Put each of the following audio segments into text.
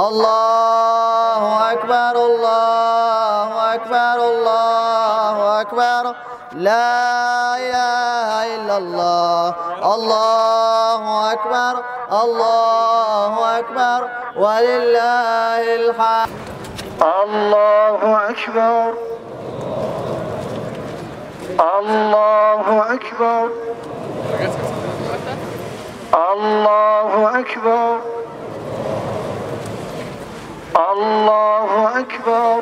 الله أكبر الله أكبر الله أكبر لا إله إلا الله الله أكبر الله أكبر ولله الحمد الله أكبر الله أكبر الله أكبر الله أكبر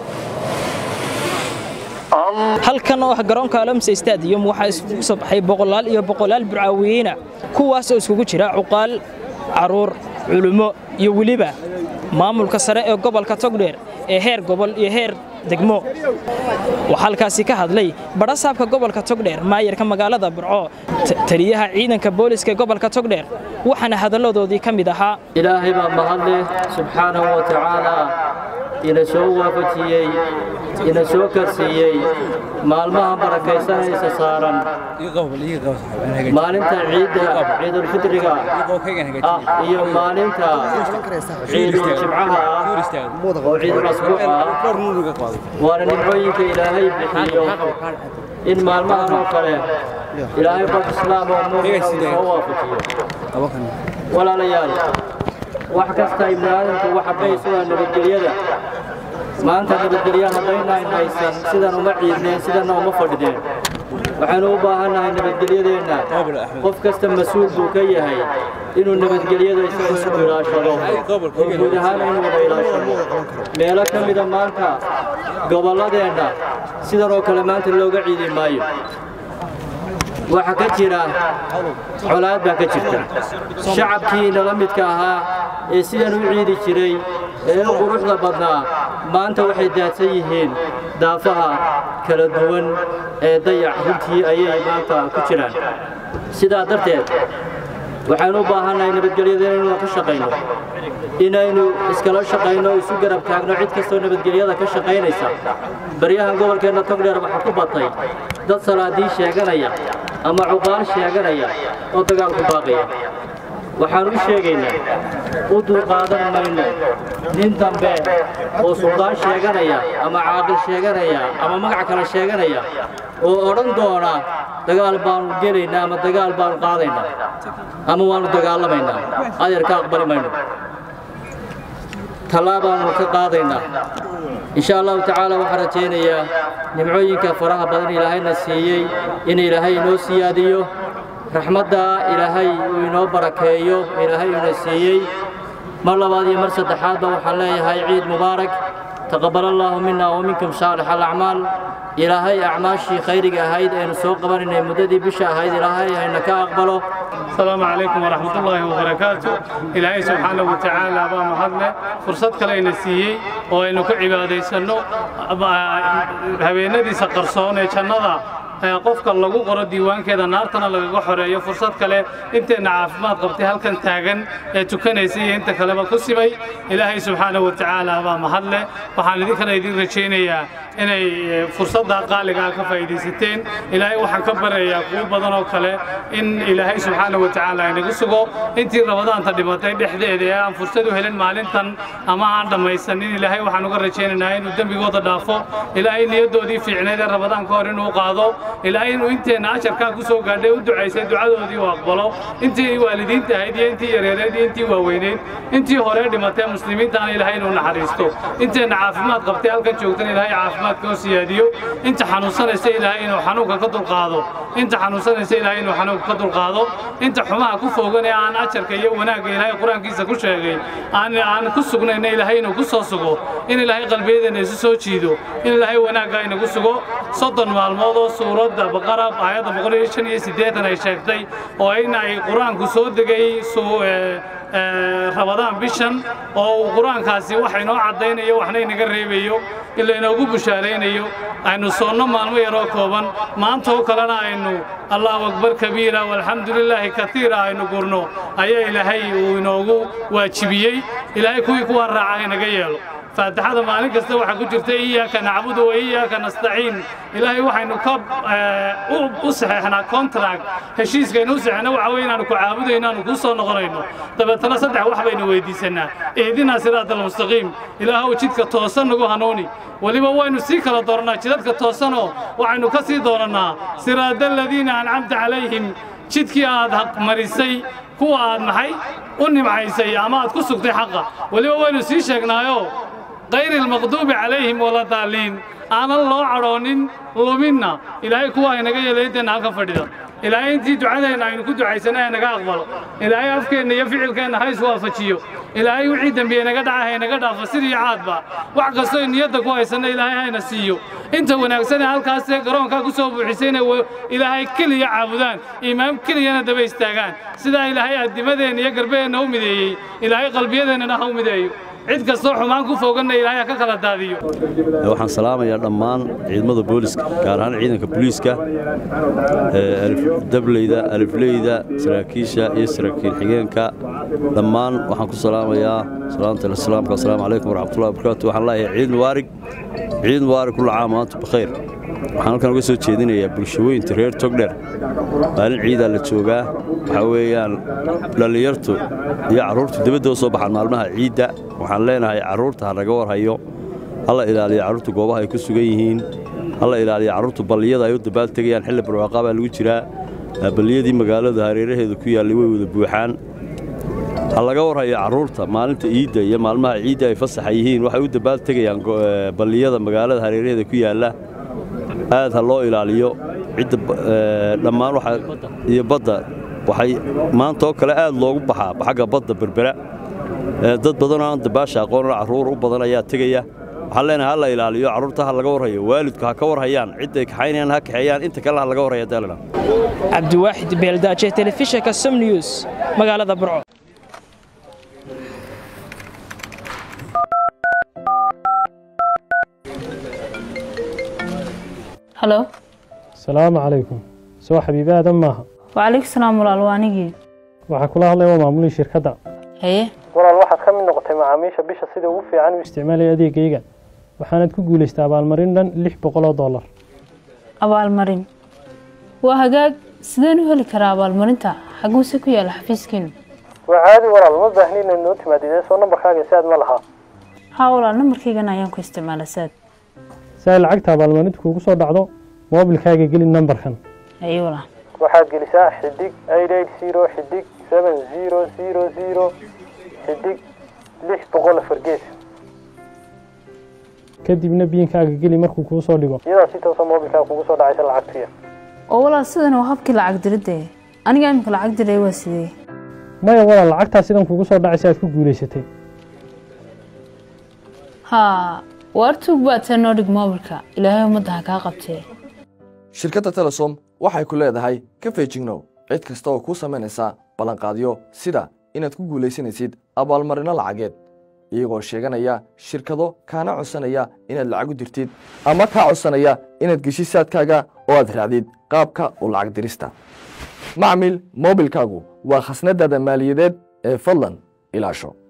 halkan oo ah garoonka alamsa stadium waxaa isugu soo baxay boqolaal iyo boqolaal burcaawiyiina kuwaas oo iskugu jira cuqaal carruur culummo iyo weliba maamulka sare ee gobolka togdheer ee heer gobol iyo heer degmo waxaa halkaasi ka hadlay badhasaabka gobolka togdheer maayarka magaalada burco taliyaha ciidanka booliska gobolka togdheer waxaana hadalladoodii ka mid ahaa ilaahay baa mahadleh subxaanahu wa tacaalaa ina soo waafajiyey ina soo karsiiyey maalmaha barakaysanaysa saaran maalinta ciidda ciidulfidriga ah iyo maalinta ciidul jimcaha ah oo ciidul asbuuc ah waana nimcooyinka ilaahay bixiyo in maalmahan oo kale ilaahay qof islaam oo mu'min soo waafajiyo walaalayaal wax kasta ibni aadamku waxa baysu waa nabadgelyada maanta nabadgelya haddaynaan haysan sidan uma ciidneen sidanna uma fadhideen waxaynu u baahannahay nabadgelyadeenna qof kasta mas-uul buu ka yahay inuu nabadgelyada isagu ilaashado oo guud ahaan inuu wada ilaashado meelo ka mida maanta gobolladeenna sidan oo kale maanta looga ciidi maayo waxaa ka jira colaad baa ka jirta shacabkii nala midka ahaa ee sidan u ciidi jiray ee u quruxda badnaa maanta waxay daadsan yihiin daafaha kala duwan ee dayac runtii ayay maanta ku jiraan sidaa darteed waxaynu u baahannahay nabadgelyada inaynu ka shaqayno inaynu iskala shaqayno isu garab taagno cid kastoo nabadgelyada ka shaqaynaysa baryahan gobolkeenna togdheer waxaa ku batay dad salaadii sheeganaya ama cuqaal sheeganaya oo dagaalku baaqaya waxaan u sheegaynaa u dulqaadan mayno nin dambe oo suldaan sheeganaya ama caaqil sheeganaya ama magac kale sheeganaya oo odhan doona dagaal baanu gelaynaa ama dagaal baanu qaadaynaa ama waanu dagaalamaynaa adeer ka aqbali mayno tallaabaanu ka qaadaynaa insha allahu tacaala waxaan rajaynayaa nimcooyinka faraha badan ilaahayna siiyey in ilaahay inoo siyaadiyo raxmadda ilaahay uu inoo barakeeyo ilaahay ina siiyey mar labaad iyo mar saddexaadba waxaan leeyahay ciid mubaarak taqabbal allaahu minna wa minkum saalix alacmaal ilaahay acmaashii khayriga ahayd aynu soo qabanaynay muddadii bisha ahayd ilaahay hayna ka aqbalo السلام عليكم ورحمة الله وبركاته إلهي سبحانه وتعالى أبا مهدنا فرصة كلا نسيي وإنه كعبادة سنو هبينا دي سقرصون جنة qofka lagu qoro diiwaankeeda naartana lagaga xoreeyo fursad kale inteenna caafimaad qabtay halkan taagan ee tukanaysay iyo inta kaleba ku simay ilaahay subxaanahu wa tacaala baa mahadle waxaan idinkana idin rajaynayaa inay fursadda qaaliga ah ka faa'iidaysateen ilaahay waxaan ka barayaa kuwo badan oo kale in ilaahay subxaanahu wa tacaala inagu sugo intii rabadaanta dhimatay dhexdeeda ee aan fursad u helin maalintan ama aan dhammaysanin ilaahay waxaan uga rajaynaynaa inuu dembigooda dhaafo ilaahay niyaddoodii fiicneed ee rabadaanka hor inuu qaado ilaahay inuu inteenna ajarkaa ku soo gaadhay u ducaysay ducadoodii uu aqbalo intii waalidiinta ahayd iyo intii yareereed iyo intii waaweyneyd intii hore dhimatee muslimiintaana ilaahay inuu naxariisto inteenna caafimaad qabtay halkan joogtan ilaahay caafimaadka oo siyaadiyo inta xanuunsanaysa ilaahay inuu xanuunka ka dulqaado inta xanuunsanaysa ilaahay inuu xanuunka ka dulqaado inta xumaha ku foogan ee aan ajarka iyo wanaagga ilaahay qur-aankiisa ku sheegay aan aan ku sugnayna ilaahay inuu ku soo sugo in ilaahay qalbiyadeena isu soo jiido in ilaahay wanaagga inagu sugo soddon maalmood oo suuradda baqara aayadda boqol iyo shan iyo siddeetan ay sheegtay oo in ay qur-aanku soo degay rabadaan bishan oo uu qur-aankaasi wax inoo caddaynayo waxna inaga reebayo in laynoogu bushaaraynayo aynu soonno maalmo yaroo kooban maanta oo kalena aynu allahu akbar kabiira walxamdu lilaahi kaiira aynu gurno ayaa ilaahay uu inoogu waajibiyey ilaahay kuwii kuwaa raaca inaga yeelo faatixada maalin kasta waxaa ku jirta iyaaka nacbudu wa iyaaka nastaciin ilaahay waxaynu ka eh, u- u saxeexnaa contract heshiiskaynu u saxeexna waxa weeye inaanu ku caabudayno inaanu kuu soo noqonayno dabeetana saddex wax baynu weydiisanaa ihdinaa siraata almustaqiim ilaahow jidka toosan nagu hanuuni weliba waynu sii kala doorannaa jidadka toosanoo waxaynu ka sii doorannaa siraada aladiina ancamta calayhim jidkii aad marisay kuwa aad maxay u nimcaysay ama aad ku sugtay xaqa weliba waynu sii sheegnaayo غير المغضوب عليهم ولا الضالين aanan loo cadhoonin luminna ilaahay kuwa aynaga yeelaynteena halkan fadhida ilaahay intii ducadeenna aynu ku ducaysana ee naga aqbalo ilaahay afkeenna iyo ficilkeenna ha iswaafajiyo ilaahay wixii dembiye naga dhaca haynaga dhaafo sid iyo caadba wax kastoo niyadda ku haysanna ilaahay hayna siiyo inta wanaagsan ee halkaasee garoonkaa ku soo buuxisay inay wa- ilaahay keliya caabudaan imaam keliyana daba istaagaan sidaa ilaahay addimadeenna iyo garbaheenna u mideeyey ilaahay qalbiyadeennana ha u mideeyo cid kastoo xumaan ku foganna ilaahay ha ka kala daadiyo waxaan salaamayaa dhammaan ciidamada booliska gaar ahaan ciidanka booliiska ee alif- dableyda alifleyda saraakiisha iyo saraakiil xigeenka dhammaan waxaan ku salaamayaa salaamta islaamka asalaamu calaykum waraxmatullahi wabarakaatu waxaan leeyahay ciid mubaarig ciid mubaarig kulla caam wa antum bikhayr waxaan halkan uga soo jeedinayaa bulshooyinta reer togdher maalin ciidaa la joogaa waxaa weeyaan dhallinyartu iyo carruurtu dibadda u soo baxaan maalmaha ciidda waxaan leenahay carruurta ha naga warhayo hala ilaaliyo carruurtu goobaha ay ku sugan yihiin hala ilaaliyo carruurtu balliyada ay u dabaal tegayaan xilli barwaaqaa baa lagu jiraa balliyadii magaalada hareeraheeda ku yaallay way wada buuxaan ha laga warhayo carruurta maalinta ciidda iyo maalmaha ciidda ay fasaxa yihiin waxay u dabaal tegayaan go- ee, balliyada magaalada hareeraheeda ku yaalla aad ha loo ilaaliyo cidda ba- ee, dhammaan waxa iyo badda waxay maanta oo kale aad loogu baxaa xagga badda berbera ee, dad badanoo aan dabaasha aqoonana carruur u badan ayaa tegaya waxaan leenahay ha la ilaaliyo carruurta ha laga warhayo waalidku ha ka warhayaan cidday kaxaynayaan ha kaxeeyaan inta kale ha laga warhaya daalana cabdiwaaxid beeldaaje telefishinka som news magaalada burco halo asalaamu calaykum soo xabiibi aadan maaha wacalaykum salaam walaal waa anigii waxaa kula hadlaya waa maamulihii shirkadda haye walaal waxaad ka mid noqotay macaamiisha bisha sida ugu fiican u isticmaalaya adeegayga waxaanaad ku guulaystay abaalmarin dhan lix boqol oo dollar abaalmarin waa hagaag sideen u heli karaa abaalmarinta xaguuse ku yaala xafiiskiinu waa caadi walaal ma baahni inaad noo timaadidee soo nambarkaaga si aad ma lahaa haa walaal nambarkaygan ayaan ku isticmaala saad si ay lacagta abaalmarinta kuugu soo dhacdo moobilkaaga geli nambarkan haye walaal waxaad gelisaa xidig eight eight zero xidig seven zero zero zero xidig lix boqol afar gees kadibna biinkaaga geli markuu kuu soo dhigo iyadaa si toosa moobilkaaga kugu soo dhacaysa lacagtuya oo walaal sidan waa habkii lacag diridde aniga imika lacag diray waa sidee maya walaal lacagtaa sidan kugu soo dhacaysa aad ku guulaysatay haa waar tuug baad tee noo dhig moobilka ilaahay ummadda ha kaa qabtee shirkadda telesom waxay ku leedahay ka feejignow cid kasta oo kuu samaynaysa ballanqaadyo sida inaad ku guulaysanaysid abaalmarino lacageed iyagoo sheeganaya shirkado kaana codsanaya inaad lacag u dirtid ama kaa codsanaya inaad geshid saadkaaga oo aad raacdid qaabka u lacag dirista macmil moobilkaagu waa khasnadaada maaliyadeed ee fadlan ilaasho